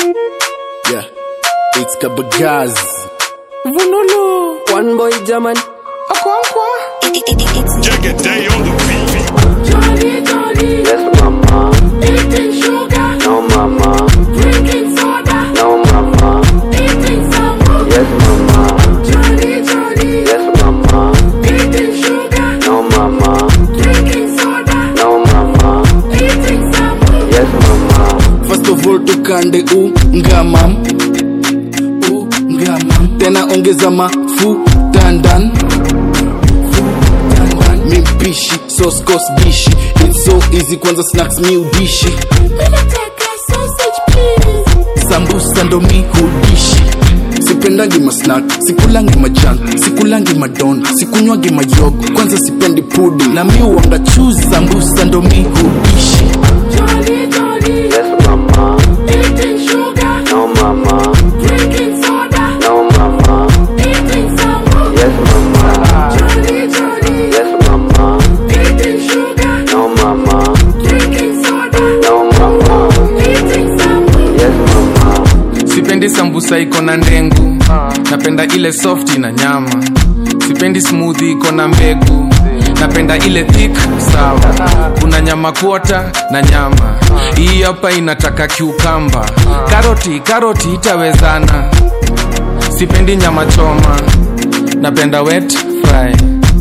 Yeah, it's Kabagaz. Vunulu. One boy German. Akwankwa. Jagged day on the beat. Jolly, jolly. Yes, mama. Eating sugar. No, mama. Drinking soda. No, mama. Eating sambu. Yes, mama. Jolly, jolly. Yes, mama. Eating sugar. No, mama. Drinking soda. No, mama. Eating sambu. Yes, mama. First of all tukande ungamam ungamam tena ongeza mafuta ndan mimpishi soskos dishi it's so easy kwanza snacks mi udishi Minataka sausage, please. sambusa ndo mi hudishi sipendangi masnak sikulangi majan sikulangi madon sikunywangi mayogo kwanza sipendi pudi na mi uanga chuzi sambusa ndo mi hudishi Jolly, jolly. Yes, mama. Eating sugar. No, mama. Drinking soda. No, mama. Eating sambu. Yes, mama. Jolly, jolly. Yes, mama. Eating sugar. No, mama. Drinking soda. No, mama. Eating sambu. Yes, mama. sipendi sambusa iko na ndengu napenda ile soft na nyama sipendi smoothie iko na mbegu napenda ile thick sawa kuna nyama kuota na nyama hii hapa inataka kiukamba karoti karoti itawezana sipendi nyama choma napenda wet fry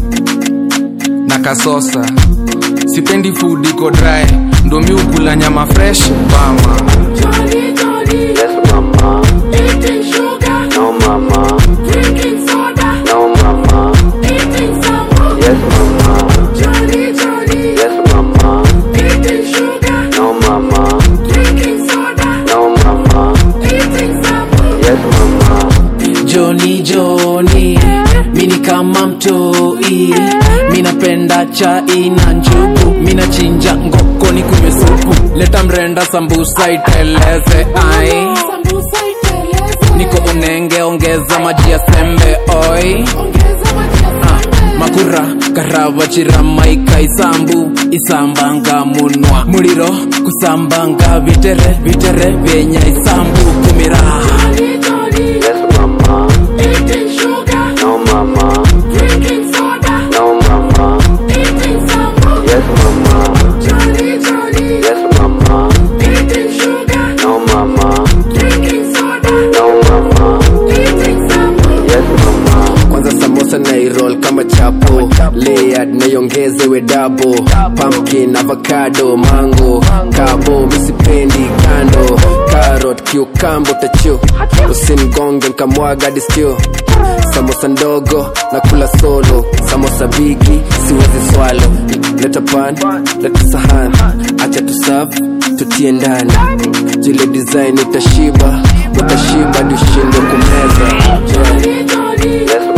na kasosa sipendi food iko dry ndo mi ukula nyama fresh mama Jolly, jolly. Yes, mama. Eating sugar. No, mama. Drinking soda. No, mama. Eating sambu. Yes, mama. Jolly, jolly. Yes, mama. Eating sugar. No, mama. Drinking soda. No, mama. Eating sambu. Yes, mama. Joni Joni, mini kama mtoi, minapenda chai na njugu, minachinja ngoko ni kunywe supu, leta mrenda sambusa iteleze ai, Sambusa iteleze. niko unenge ongeza maji ya sembe oi, Ongeza maji ya ah, sembe. makura karava chiramaika isambu isambanga munwa muliro kusambanga vitere vitere vyenya isambu kumira Jolly, jolly. Yes, mama. Eating sugar. No, mama. Drinking soda. No, mama. Eating sambu. Yes, mama. Jolly, jolly. Yes, mama. Eating sugar. No, mama. Drinking soda. No, mama. Eating sambu. Yes, mama. Kwanza samosa na irol kama chapo layered naiongezewe dabo pumpkin avocado mango kabo misipendi kando carrot kiukambo tachu usimgonge nkamwaga diskio samosa ndogo na kula solo samosa bigi siwezi swalo leta pan leta sahan acha tusafu tutie ndani jile design utashiba utashiba dushindwe kumeza yeah. Jolly, jolly. Yes,